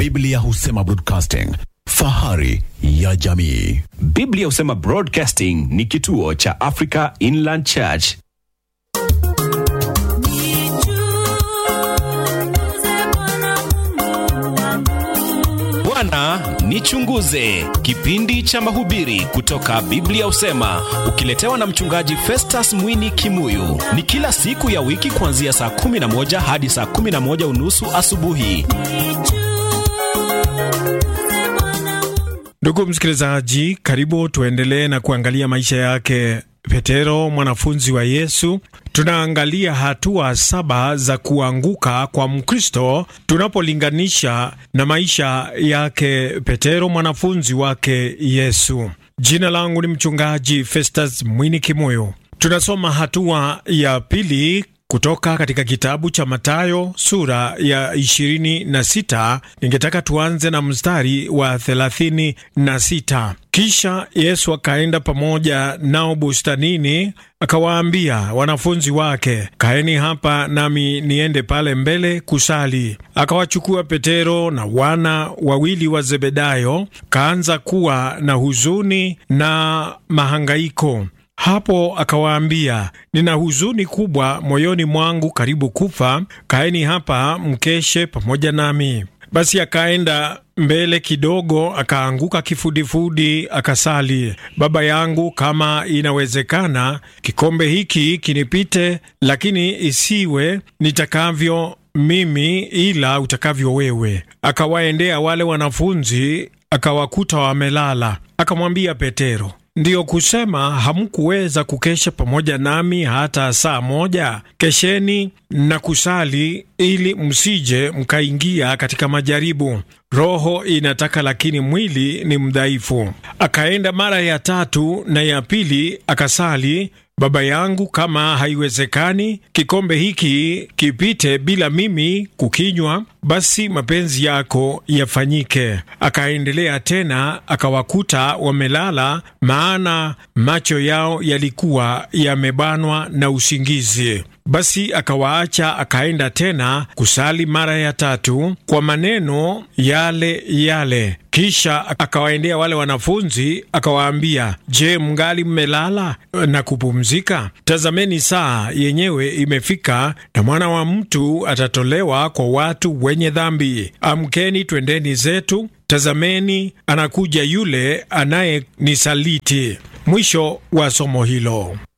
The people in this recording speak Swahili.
Biblia husema broadcasting, fahari ya jamii. Biblia husema Broadcasting ni kituo cha Africa Inland Church. Bwana nichunguze, kipindi cha mahubiri kutoka Biblia husema, ukiletewa na mchungaji Festus Mwini Kimuyu. Ni kila siku ya wiki kuanzia saa 11 hadi saa 11 unusu asubuhi. Ndugu msikilizaji, karibu tuendelee na kuangalia maisha yake Petero, mwanafunzi wa Yesu. Tunaangalia hatua saba za kuanguka kwa Mkristo tunapolinganisha na maisha yake Petero, mwanafunzi wake Yesu. Jina langu ni mchungaji Festus Mwini Kimoyo. Tunasoma hatua ya pili kutoka katika kitabu cha Mathayo sura ya 26. Ningetaka tuanze na mstari wa 36. Kisha Yesu akaenda pamoja nao bustanini, akawaambia wanafunzi wake, kaeni hapa nami niende pale mbele kusali. Akawachukua Petero na wana wawili wa Zebedayo, kaanza kuwa na huzuni na mahangaiko. Hapo akawaambia, nina huzuni kubwa moyoni mwangu, karibu kufa. Kaeni hapa mkeshe pamoja nami. Basi akaenda mbele kidogo, akaanguka kifudifudi, akasali: Baba yangu, kama inawezekana, kikombe hiki kinipite, lakini isiwe nitakavyo mimi, ila utakavyo wewe. Akawaendea wale wanafunzi, akawakuta wamelala. Akamwambia Petero, Ndiyo kusema hamkuweza kukesha pamoja nami hata saa moja? Kesheni na kusali, ili msije mkaingia katika majaribu. Roho inataka, lakini mwili ni mdhaifu. Akaenda mara ya tatu na ya pili akasali Baba yangu, kama haiwezekani kikombe hiki kipite bila mimi kukinywa, basi mapenzi yako yafanyike. Akaendelea tena, akawakuta wamelala, maana macho yao yalikuwa yamebanwa na usingizi. Basi akawaacha, akaenda tena kusali mara ya tatu kwa maneno yale yale. Kisha akawaendea wale wanafunzi akawaambia, Je, mngali mmelala na kupumzika? Tazameni, saa yenyewe imefika, na mwana wa mtu atatolewa kwa watu wenye dhambi. Amkeni, twendeni zetu. Tazameni, anakuja yule anayenisaliti. Mwisho wa somo hilo.